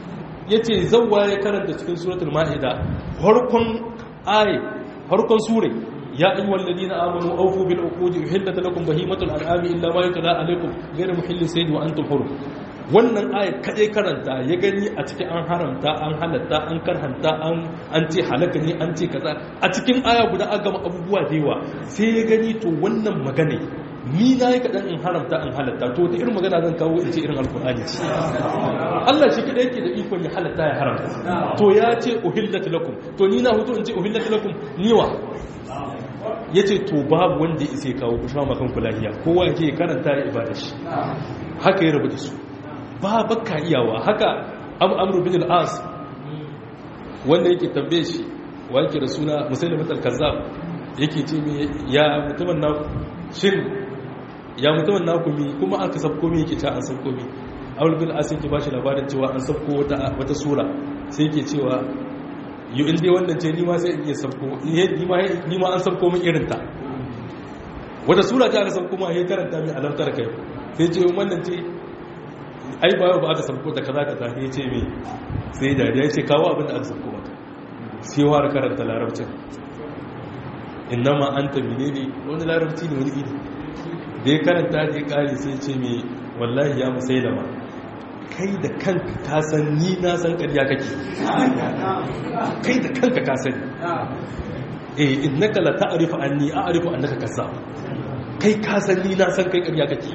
yace zawwa ya karanta cikin suratul maida farkon ayi farkon sure ya ayyuhal ladina amanu awfu bil uqudi uhillat lakum bahimatul an'ami illa ma yutla alaykum ghayra muhillis sayd wa antum hurum wannan ayat kaɗai karanta ya gani a cikin an haramta an halatta an karhanta an ce halaka ne an ce kaza a cikin aya guda an gama abubuwa da yawa sai ya gani to wannan magana ni na yi kaɗan in haramta in halatta to ta irin magana zan kawo in ce irin alkur'ani ce Allah shi kaɗai yake da ikon ya halatta ya haramta to ya ce uhillat lakum to ni na hutu in ce uhillat lakum niwa ya ce to babu wanda ya isa kawo ku sha makan kulahiya kowa yake karanta ya ibada shi haka ya rabu da su ba baka iyawa haka amru bin al-as wanda yake tambaye shi wanke da suna musulmi al-kazzab yake ce me ya mutumin na shin ya mutumin na kumi kuma aka sabko me yake ta an sabko me amru bin al-as yake bashi labarin cewa an sabko wata wata sura sai yake cewa yi inda wannan ce nima sai iya sabko nima an sabko min irinta wata sura ta aka sabko ma ya karanta min alamtar kai sai ce wannan ce ai ba ba aka sabko ta kaza kaza ya ce mai sai dariya ya ce kawo abin da aka sabko mata sai wara karanta larabcin innama an ta mine ne wani larabci ne wani iri da ya karanta da ya kare sai ce mai wallahi ya musailama kai da kanka ka san ni na san ƙarya kake kai da kanka ka sani eh innaka la ta'rifu anni a'rifu annaka kazzab kai ka san ni na san kai ƙarya kake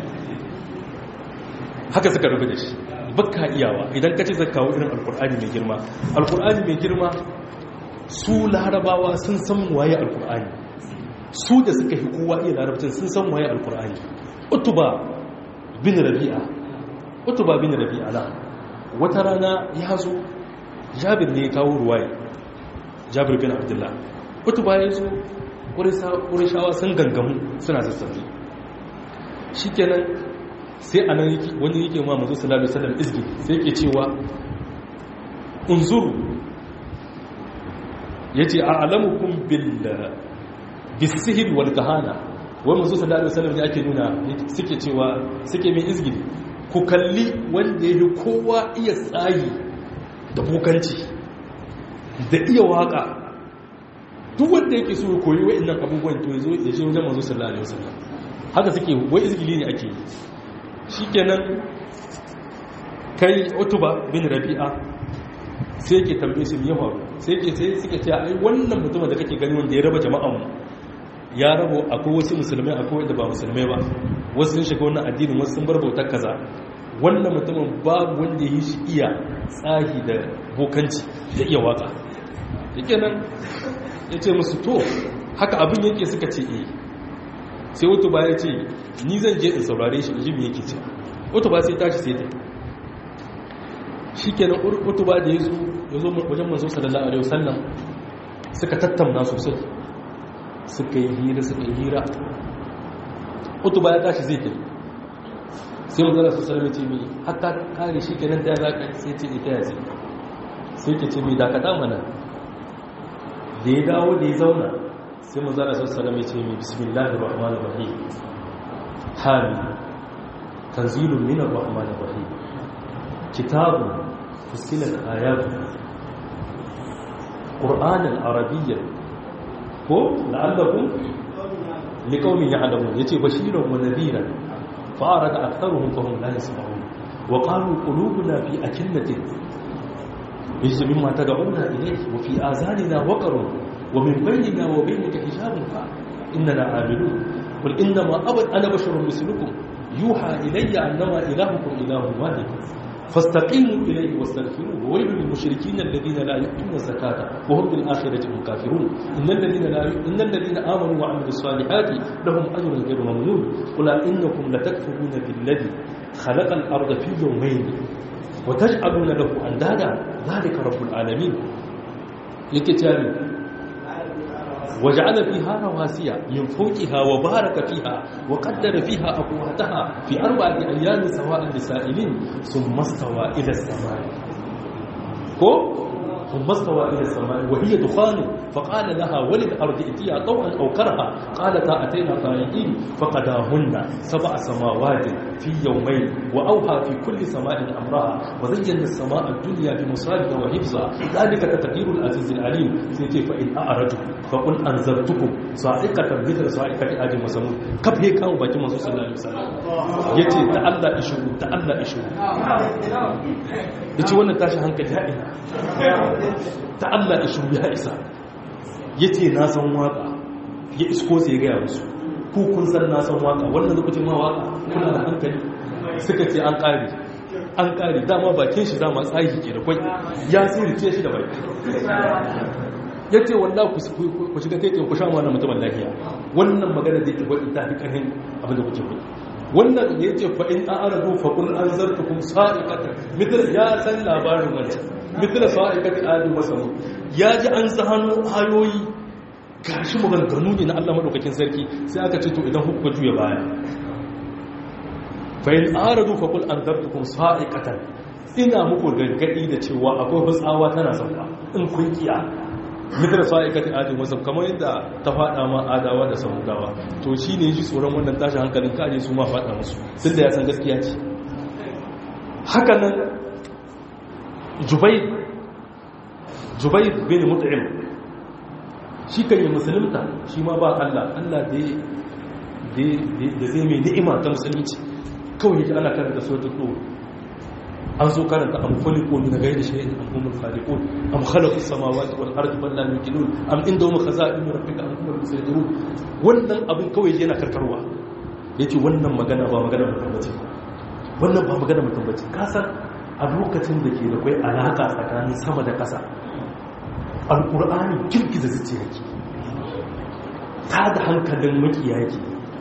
haka suka rubu da shi baka iyawa idan ka ce zaka kawo irin alkur'ani mai girma alkur'ani mai girma su larabawa sun san waye alkur'ani su da suka fi kowa iya larabcin sun san waye alkur'ani utuba bin rabi'a utuba bin rabi'a na wata rana ya zo jabir ne ya kawo ruwaye jabir bin abdullah utuba ya zo ƙurishawa sun gangamu suna sassafi shi kenan sai a nan wani yake ma mazu salatu salam izgi sai ke cewa unzuru ya ce a alamukun bisihir wal kahana wani mazu salatu salam ne ake nuna suke cewa suke mai izgi ku kalli wanda ya yi kowa iya tsayi da bokanci da iya waka duk wanda yake so ya koyi wa'annan abubuwan to ya zo ya ce wajen mazu salatu alaihi wasallam haka suke wai izgili ne ake yi shi kenan kai utuba bin rabi'a sai ke tambaye su ya faru sai ke sai suka ce ai wannan mutumin da kake gani wanda ya raba jama'an mu ya rabo akwai wasu musulmai akwai wanda ba musulmai ba wasu sun shiga wannan addinin wasu sun bar bautar kaza wannan mutumin babu wanda ya yi shi iya tsahi da bokanci da iya waka yake nan ya ce musu to haka abin yake suka ce eh sai wato ba ya ce ni zan je in saurare shi ji me yake ce wato ba sai tashi sai ta shi kenan wato ba da ya zo ya zo wajen manzo sallallahu alaihi wasallam suka tattauna sosai suka yi hira suka yi hira wato ba ya tashi zai ta sai manzo sallallahu alaihi wasallam ce mai hatta kare shi kenan ta zaka sai ce ita ya ce sai ke ce mai dakata mana da ya dawo da ya zauna sai mu zara sassalam ya ce mai bismillahir rahmanir rahim hami tanzilun minar rahmanir rahim kitabun fusilat ayatu qur'anan arabiyyan ko la'allakum liqaumin ya'lamun yace bashiran wa nadhiran fa arada aktharuhum fa hum la yasma'un wa qalu qulubuna fi akinnatin يجب مما تدعونا إليه وفي آذاننا وقر ومن بيننا وبينك حجاب إننا عاملون قل إنما أبد أنا بشر مثلكم يوحى إلي أنما إلهكم إله واحد فاستقيموا إليه واستغفروه وويل للمشركين الذين لا يؤتون الزكاة وهم بالآخرة هم كافرون إن الذين لا ي... إن الذين آمنوا وعملوا الصالحات لهم أجر غير ممنون قل إنكم لتكفرون بالذي خلق الأرض في يومين وتجعلون له أندادا ذلك رب العالمين لكتاب وجعل فيها رواسي من فوقها وبارك فيها وقدر فيها أقواتها في أربعة أيام سواء لسائلين ثم استوى إلى السماء كو ثم استوى إلى السماء وهي دخان فقال لها وللأرض ائتيا طوعا أو كرها قالتا أتينا طائعين فقداهن سبع سماوات في يومين وأوحى في كل سماء أمرها وزينا السماء الدنيا بمصابها وحفظها ذلك تقدير العزيز العليم سيتي فإن أعرجوا فقل أنذرتكم صاعقة مثل صاعقة آدم وثمود كف هيك كانوا باكي منصور صلى الله عليه وسلم يتي تألا إشهر تألا إشهر yace wannan tashi hankali ya ina ta Allah ishu ya isa yace na san waka ya isko sai ga musu ku kun san na san waka wannan lokacin ma waka kuna da hankali suka ce an kare an kare dama bakin shi dama tsayi ke da kwai ya sirrice shi da baki yace wallahi ku shiga kai ku sha wannan mutumin lafiya wannan magana da yake gwadi ta fi karhin abin da kuke gwadi wannan ya ce fa'in an arabu faƙun an zarta kun sa'iƙatar mitar ya san labarin wancan mitar sa'iƙatar adu masamu ya ji an zahano ayoyi gashi maganganu ne na allah maɗaukakin sarki sai aka ce to idan hukka juya baya fa'in an arabu faƙun an zarta kun sa'iƙatar ina muku gargaɗi da cewa akwai hutsawa tana sauka in kun kiya mitar sa'ikati adin wasu kamar yadda ta faɗa ma adawa da samudawa to shi ne shi tsoron wannan tashi hankalin kaje su ma faɗa musu duk da ya san gaskiya ce haka nan jubai jubai bin mut'im shi kan yi musulunta shi ma ba Allah Allah da da zai mai ni'ima ta musulunci kawai yake ana karanta suratul an zo karanta am khuliqu min ghayri shay'in am humul khaliqun am khalaqu samawati wal ardi bal la yuqinun am indahum khaza'in rabbika am humul musaytirun wannan abin kawai yana karkarwa yace wannan magana ba magana mutum bace wannan ba magana mutum bace ka san a lokacin da ke da kai alaka tsakanin sama da ƙasa alqur'ani girgiza zuciya yake ta da hankalin makiya yake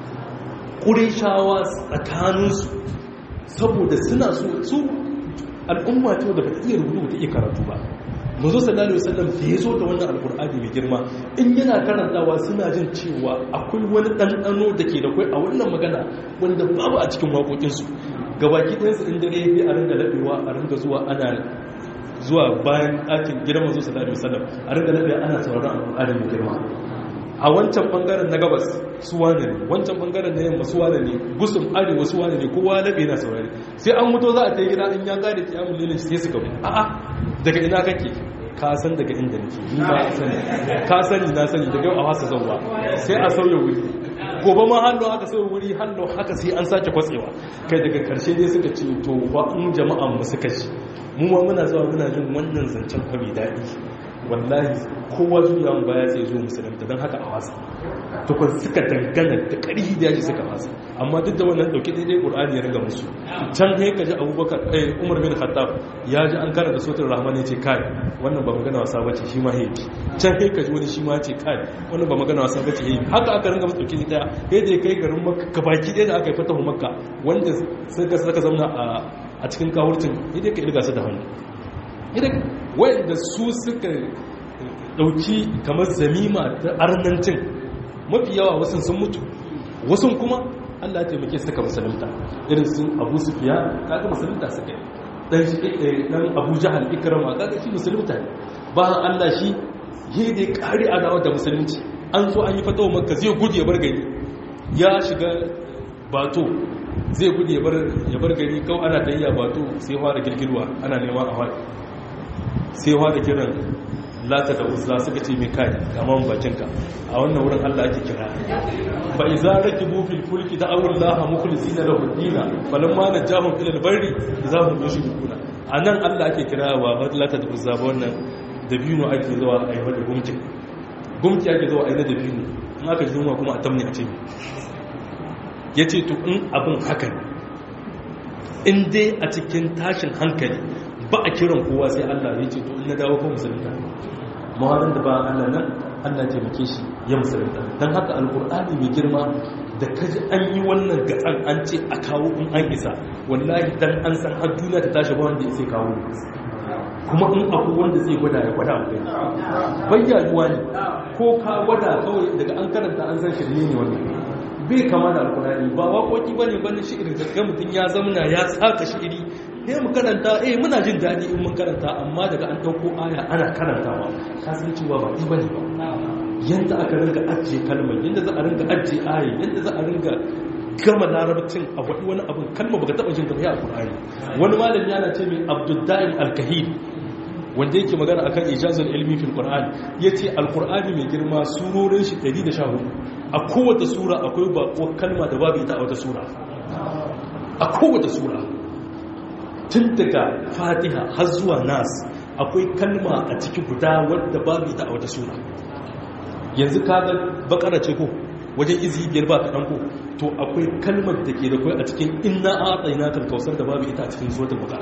ƙurishawa tsakaninsu saboda suna so al'umma ce da ba ta iya rubutu ta iya karatu ba mazo sallallahu alaihi wasallam da ya zo da wannan alkur'ani mai girma in yana karantawa suna jin cewa akwai wani ɗanɗano da ke da kwai a wannan magana wanda babu a cikin waƙoƙinsu gabaki ɗayansu in dare ya a ringa laɓewa a ringa zuwa ana zuwa bayan ɗakin gidan mazo sallallahu alaihi wasallam a ringa laɓewa ana sauraron alkur'ani mai girma a wancan bangaren na gabas su wane ne wancan bangaren na yamma su wane ne gusum arewa su wane ne kowa labe na saurari sai an mutu za a ta gida in ya gane kiyamun lilin sai su gabu a'a daga ina kake ka san daga inda nake ni ma sani ka sani na sani daga yau a wasa zauwa sai a sauya wuri gobe ma hannu haka sauya wuri hannu haka sai an sake kwatsewa kai daga karshe dai suka ce to ba in jama'an mu suka ci mu ma muna zuwa muna jin wannan zancen fa mai daɗi wallahi kowa zuwa baya sai zo musulunta don haka a wasa tukun suka dangana da ƙarfi da yaji suka wasa amma duk da wannan ɗauki daidai ƙur'ani ya riga musu can ne ka ji abubakar ɗaya umar bin khattab ya ji an karanta sautin rahman ya ce kai wannan ba magana wasa bace shi ma hebi can ne ka ji wani shi ma ce kai wannan ba magana wasa bace hebi haka aka ringa musu ɗauki ɗaya sai da ya kai garin makka gabaki ɗaya da aka yi fatahu makka wanda suka saka zauna a cikin kawurcin idan ka irga su da hannu idan wanda su suka dauki kamar zamima ta arnancin mafi yawa wasu sun mutu wasu kuma Allah ya taimake su suka musulunta irin sun Abu Sufyan kaga musulunta suka yi dan dan Abu Jahal Ikrama kaga shi musulunta ne ba Allah shi yi da kari adawa da musulunci an zo an yi fatawa Makka zai gudu ya bar gari ya shiga bato zai gudu ya bar gari kawai ana tayya bato sai fara girgirwa ana neman a fara sai da kiran lata da uzla suka ce mai kai kaman bakinka a wannan wurin Allah ake kira fa iza rakibu fil fulki da awul laha mukhlisina lahu dina falamma najahum ila al-barri idza hum yushrikuna anan Allah ake kira wa lata da uzza ba wannan dabino ake zuwa a yi da gumki gumki ake zuwa a yi da dabino in aka ji yunwa kuma a tamni a ce yace to in abin haka ne in dai a cikin tashin hankali ba a kiran kowa sai Allah ya ce to in na dawo ko musulunta mawarin da ba Allah nan Allah taimake shi ya musulunta don haka alkur'ani mai girma da kaji an yi wannan gatsan an ce a kawo in an isa wallahi dan an san har duniya ta tashi ba wanda ya sai kawo kuma in akwai wanda zai gwada ya gwada akwai bayyanuwa ne ko ka gwada kawai daga an karanta an san shirme ne wannan bai kama da alkurani ba waƙoƙi ba ne ba ne shi'irin daga mutum ya zamana ya saka shi'iri eh mu karanta eh muna jin daɗi in mun karanta amma daga an ɗauko aya ana karantawa ka san cewa ba ɗi bane ba yanda aka ringa ajiye kalmar yanda za a ringa ajiye aya yanda za a ringa gama larabcin a waɗi wani abin kalma baka taɓa jin tafiya a ƙur'ani wani malami yana ce mai abdullahi alkahil wanda yake magana akan ijazul ilmi fil qur'an yace alqur'ani mai girma surorin shi 114 a kowace sura akwai bako kalma da babu ita a wata sura a kowace sura tun daga fatiha har zuwa nas akwai kalma a ciki guda wadda babu ita a wata sura yanzu kaga bakara ce ko wajen izi biyar ba kaɗan ko to akwai kalmar da ke da kai a cikin inna a tsayina kausar da babu ita a cikin suratul bakara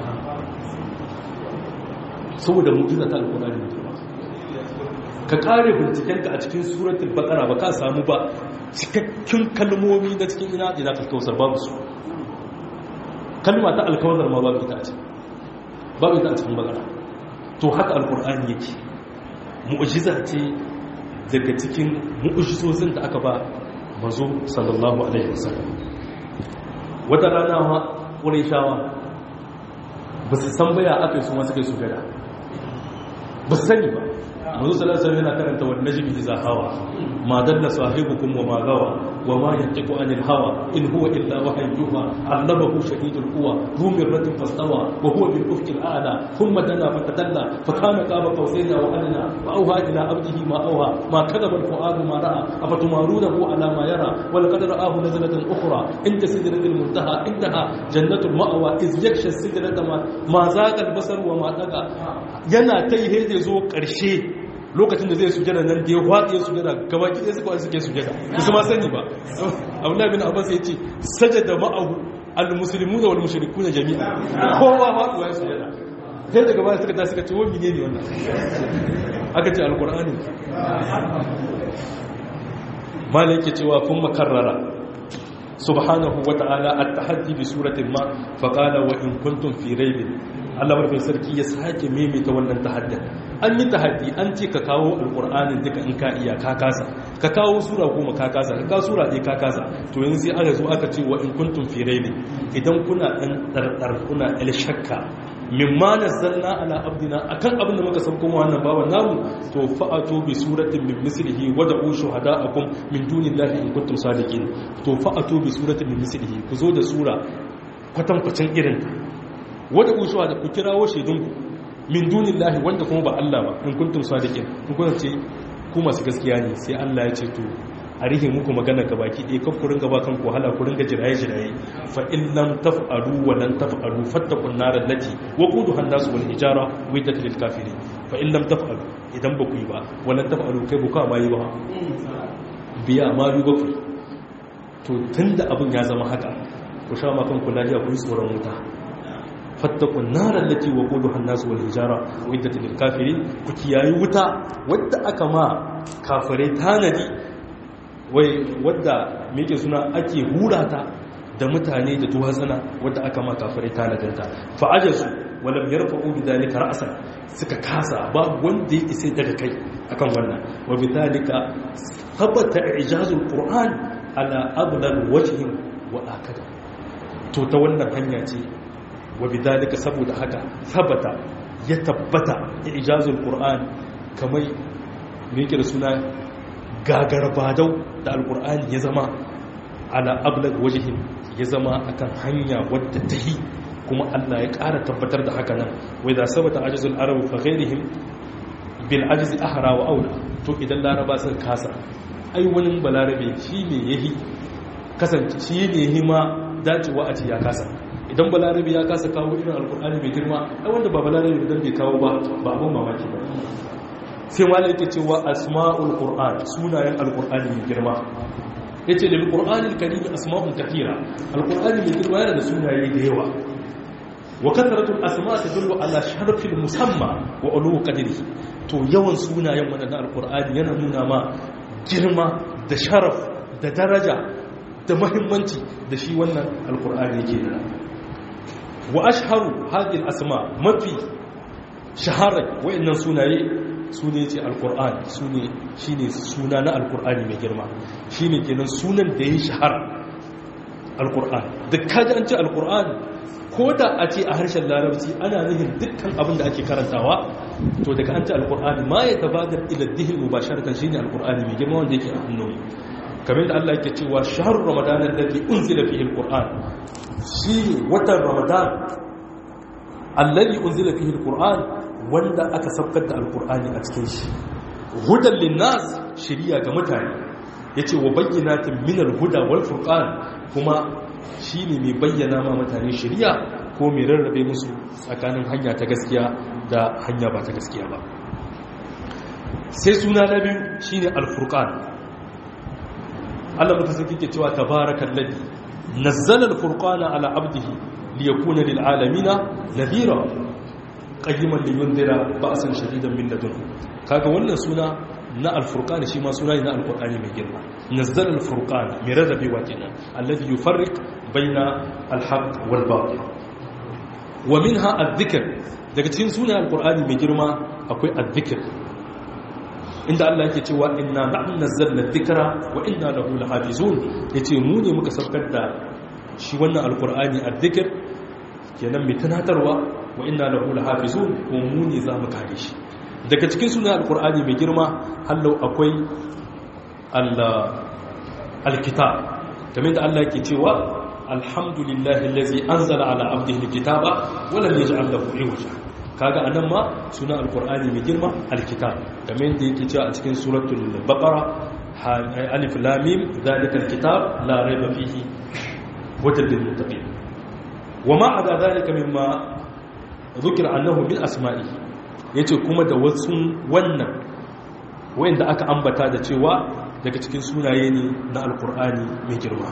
saboda mu'jiza ta alkurani ne ka kare bincikenka a cikin suratul baqara ba ka samu ba cikakken kalmomi na cikin ina ina ta kausar babu su kalma ta alkawar ma babu ita a cikin babu ita a cikin baqara to haka alkurani yake mu'jiza ce daga cikin mu'jizozin da aka ba manzo sallallahu alaihi wasallam wata rana ma qurayshawa ba su san baya aka yi su ma suka yi sujada ba su sani ba mazu salasar yana karanta wani najimi iza hawa ma dalla sahibukum wa ma gawa wa ma yantiqu anil hawa in huwa illa wahyin yuha allabahu shadidul quwa dhu mirratin fastawa wa huwa bil ufqi al a'la thumma dana fatadalla fa kana qaba qawsayni wa adna wa awha ila abdihi ma awha ma kadaba al fuadu ma ra'a afatumarunahu ala ma yara wa laqad ra'ahu nazlatan ukhra inda sidratil muntaha indaha jannatul ma'wa iz yaksha sidrata ma zaqa al basar wa ma daga yana ta yi zai zo ƙarshe lokacin da zai sujada nan da ya faɗi ya sujada gaba ki su kawai suke sujada ba su ma sani ba abdullahi bin abbas ya ce sajada ma'ahu al-muslimu da wal-mushriku na jami'a kowa faɗuwa ya sujada sai daga baya suka ta suka ce wani ne ne wannan aka ce alqur'ani malik ke cewa kun makarrara subhanahu wa ta'ala at-tahaddi bi suratin ma fa qala wa in kuntum fi raibin Allah barkin sarki ya sake maimaita wannan tahaddin an yi tahaddi an ce ka kawo alqur'anin duka in ka iya ka kasa ka kawo sura goma ka kasa ka kawo sura ɗaya ka kasa to yanzu sai aka zo aka ce wa in kuntum fi raibin idan kuna dan dardar kuna il shakka mimma nazzalna ala abdina akan abin da muka sauko mu wannan bawan namu to fa'atu bi suratin min mislihi wa da'u shuhada'akum min dunillahi in kuntum sadiqin to fa'atu bi suratin min mislihi ku zo da sura kwatankwacin irin wa da'u shuhada ku kirawo shaidunku min dunillahi wanda kuma ba Allah ba in kuntum sadiqin in kun ce ku masu gaskiya ne sai Allah ya ce to a rihe muku magana ga baki ɗaya kan kurin gaba kan ku hala kurin ga jiraye-jiraye fa in lam taf'alu wa lan taf'alu fattaqun nar allati waquduha an-nas wal hijara widat lil kafirin fa in lam taf'alu idan ba ku yi ba wa lan taf'alu kai bu ka ma yi ba biya ma yi ba ku to tunda abin ya zama haka ku sha ma kan ku lafiya ku yi tsoron wuta fattakun narar lati wa kudu hannasu wal hijara wadda ta kafiri ku kiyayi wuta wadda aka ma kafirai tanadi wai wadda meke suna ake hurata da mutane da duwatsana wadda aka ma kafirai tanadinta fa'ajarsu walam yarfa'u bi dalika ra'san suka kasa ba wanda ya isa daga kai akan wannan wa bi dalika thabata ijazul qur'an ala abdal wajhin wa akada to ta wannan hanya ce wa bidalika saboda haka sabata ya tabbata ijazul qur'an kamar me yake da suna gagarbadau da alqur'ani ya zama ala ablag wajhin ya zama akan hanya wadda tahi kuma Allah ya ƙara tabbatar da haka nan wai da sabata ajizul arab fa ghairihim bil ajzi ahra wa aula to idan laraba sun kasa ai wani balarabe shine yahi kasance shine yahi ma dacewa a ce ya kasa idan balarabi ya kasa kawo irin alkur'ani mai girma ai wanda ba balarabi idan bai kawo ba ba abun mamaki ba sai malai yake cewa asma'ul qur'an sunayen alkur'ani mai girma yace da alkur'ani karim asma'un kathira alkur'ani mai girma yana da sunaye da yawa wa kathratul asma' tadullu ala sharfil musamma wa ulu qadri to yawan sunayen wannan alkur'ani yana nuna ma girma da sharaf da daraja da mahimmanci da shi wannan alkur'ani yake da wa ashharu hadhihi al-asma mafi shahara wayannan sunaye sune ce alquran sune shine suna na alqurani mai girma shine kenan sunan da yayi shahara alquran da kaji an ce alquran ko da a ce a harshen larabci ana nihin dukkan abin da ake karantawa to daga an ce alkur'ani ma ya tabbatar ila dihin mubasharatan shine alkur'ani mai girma wanda yake a hannu kamar da Allah yake cewa shahrur ramadan alladhi unzila fihi alquran shi watan ramadan alladhi unzila fihi alquran wanda aka sabkar da alkur'ani a cikin shi hudan linnas shiriya ga mutane yace wa bayyinatin min alhuda wal furqan kuma shi ne mai bayyana ma mutane shirya ko mai rarrabe musu tsakanin hanya ta gaskiya da hanya ba ta gaskiya ba sai suna na biyu shi ne alfurkan allah mutu sun kike cewa tabarakan ladi nazzalar furkana ala abdihi liyakuna lil'alamina nadira qayyiman liyundira ba'san shadidan min ladun kaga wannan suna na alfurqan shi ma suna ne na alqur'ani mai girma nazzala alfurqan mai rarrabewa kenan alladhi yufarriq baina alhaq wal batil wa minha adh-dhikr daga cikin sunan alqur'ani mai girma akwai adh-dhikr inda Allah yake cewa inna nahnu nazzalna adh-dhikra wa inna lahu lahafizun yace mu ne muka saukar da shi wannan alqur'ani adh-dhikr kenan mai tunatarwa wa inna lahu lahafizun ko mu ne za mu kare shi daga cikin sunan alkur'ani mai girma hallau akwai alkitab kamar da Allah ke cewa alhamdulillahi allazi anzala ala abdihi alkitaba wa lam yaj'al lahu iwaja kaga anan ma sunan alkur'ani mai girma alkitab kamar da yake cewa a cikin suratul baqara alif lam mim zalikal kitab la rayba fihi hudan lil muttaqin wama ada zalika mimma dhukira annahu min asma'ihi ya ce kuma da wasu wannan wayanda aka ambata da cewa daga cikin sunaye ne na alkur'ani mai girma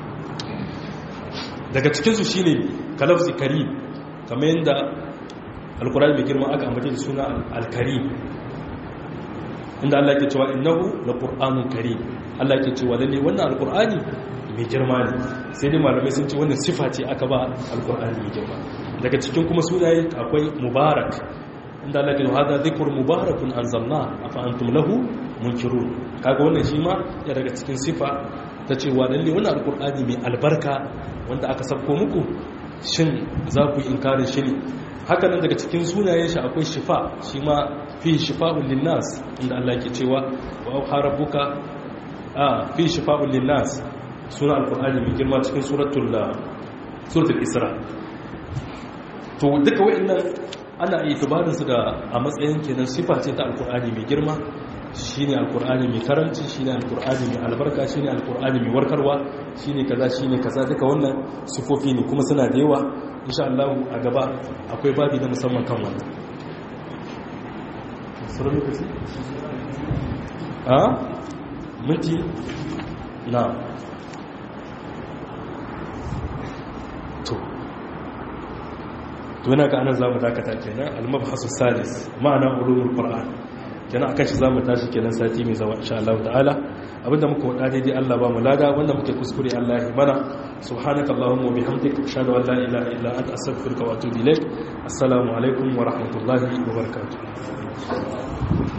daga cikinsu shi ne kalafsi karim kamar yadda alkur'ani mai girma aka ambata da suna alkarim inda Allah ke cewa innahu la qur'anun karim Allah ke cewa lalle wannan alkur'ani mai girma ne sai dai malamai sun ce wannan sifa ce aka ba alkur'ani mai girma daga cikin kuma sunaye akwai mubarak inda Allah ke hada zikrun mubarakun anzalna afa antum lahu munkirun kaga wannan shi ma ya daga cikin sifa ta cewa lalle wannan alkur'ani mai albarka wanda aka sabko muku shin za ku yi inkarin shi ne haka nan daga cikin sunayen shi akwai shifa shi ma fi shifa'un linnas inda Allah ke cewa wa auha rabbuka a fi shifa'un linnas suna alkur'ani mai girma cikin suratul suratul isra to duka wa'annan ana itibarin su da a matsayin kenan sifa ce ta alkur'ani mai girma shine alkur'ani mai karanci shine alkur'ani mai albarka shine alkur'ani mai warkarwa shine kaza shine kaza duka wannan sifofi ne kuma suna da yawa insha Allah a gaba akwai babi na musamman kan wannan sauran lokaci a minti na to to yana ga anan zamu dakata kenan al-mabhasu salis ma'ana ulumul qur'an kenan akan shi zamu tashi kenan sati mai zawa insha Allah ta'ala abinda muka wada daidai Allah ba mu lada wanda muke kuskure Allah ya mana subhanakallahumma wa bihamdika ashhadu an la ilaha illa anta astaghfiruka wa atubu ilaik assalamu alaikum wa rahmatullahi wa barakatuh